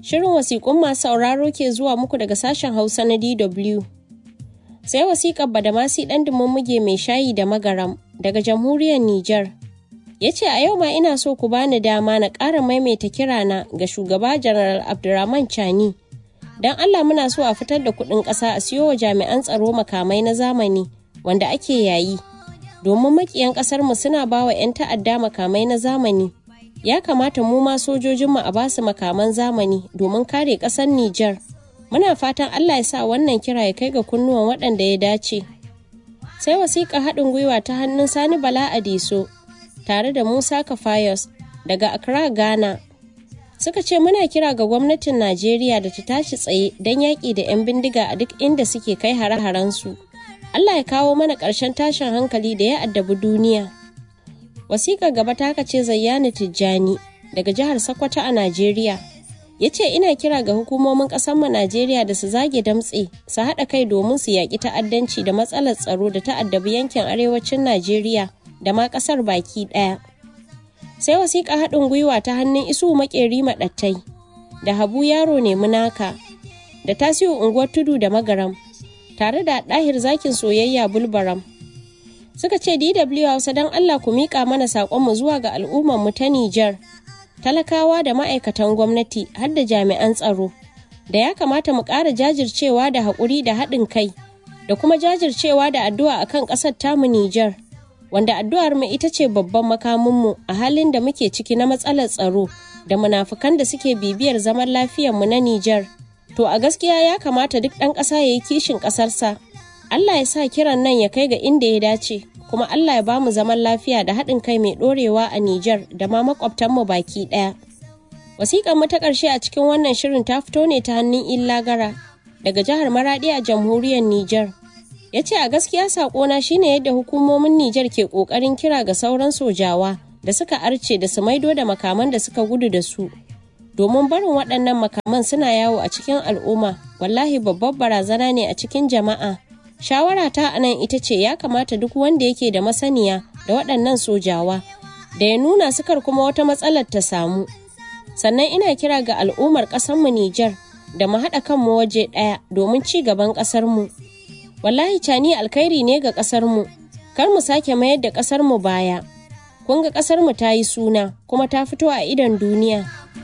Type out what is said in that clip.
Shirin wasiƙun masu sauraro ke zuwa muku daga sashen Hausa na DW. Sai wasiƙar Badamasi ɗan muge mai shayi da magaram daga jamhuriyar Nijar. Ya ce a yau ma ina so ku bani dama na ƙara maimaita kirana ga shugaba General Abdurrahman Chani. Don Allah muna so a fitar da kuɗin ƙasa a siyo wa jami'an tsaro makamai na zamani wanda ake yayi. Domin makiyan ƙasarmu suna ba wa 'yan ta'adda makamai na zamani. Ya kamata mu ma sojojinmu a basu makaman zamani domin kare ƙasar Nijar. Muna fatan Allah ya sa wannan kira ya kai ga kunnuwan waɗanda ya dace. Sai wasiƙa haɗin gwiwa ta hannun Sani Bala Adiso tare da Musa Kafayos daga Accra, Ghana. Suka ce muna kira ga gwamnatin Najeriya da ta tashi tsaye don yaƙi da 'yan bindiga a duk inda suke kai hare-harensu. Allah ya kawo mana ƙarshen tashin hankali da ya addabi duniya. Wasiƙar gaba ta ce Zayyani Tijjani daga jihar Sokoto a Najeriya. Ya ce ina kira ga hukumomin ƙasarmu Najeriya da su zage damtse su haɗa kai domin su yaƙi ta'addanci da matsalar tsaro da ta'addabi yankin arewacin Najeriya da ma ƙasar baki ɗaya. Sai wasiƙa haɗin gwiwa ta hannun isu maƙeri maɗattai da habu yaro ne munaka da tasiu unguwar tudu da magaram tare da ɗahir zakin soyayya bulbaram. Suka ce DW Hausa don Allah ku miƙa mana saƙonmu zuwa ga al'ummarmu ta Nijar, talakawa da ma'aikatan gwamnati har da jami'an tsaro, da ya kamata mu ƙara jajircewa da haƙuri da haɗin kai, da kuma jajircewa da addu'a akan ƙasar tamu Nijar, wanda addu'ar mu ita ce babban makaminmu a halin da muke ciki na matsalar tsaro da munafukan da suke bibiyar zaman lafiyarmu na Nijar. To a gaskiya ya kamata duk ɗan ƙasa ya yi kishin ƙasarsa Allah ya sa kiran nan ya kai ga inda ya dace, kuma Allah ya ba mu zaman lafiya da haɗin kai mai ɗorewa a Nijar da ma makwabtanmu baki ɗaya. Wasiƙar mu ta ƙarshe a cikin wannan shirin ta fito ne ta hannun Illa Gara daga jihar Maraɗi a jamhuriyar Nijar. Ya ce a gaskiya saƙona shine yadda hukumomin Nijar ke ƙoƙarin kira ga sauran sojawa da suka arce da su maido da makaman da suka gudu da su. Domin barin waɗannan makaman suna yawo a cikin al'umma, wallahi babbar barazana ne a cikin jama'a. shawara ta a nan ita ce ya kamata duk wanda yake da masaniya da waɗannan sojawa da ya nuna sukar kuma wata matsalar ta samu sannan ina kira ga al'ummar ƙasarmu Nijar da mu haɗa kanmu waje ɗaya domin ci gaban ƙasarmu wallahi cani alkhairi ne ga ƙasarmu kar mu sake mayar da ƙasarmu baya kun ga ƙasarmu ta yi suna kuma ta fito a idon duniya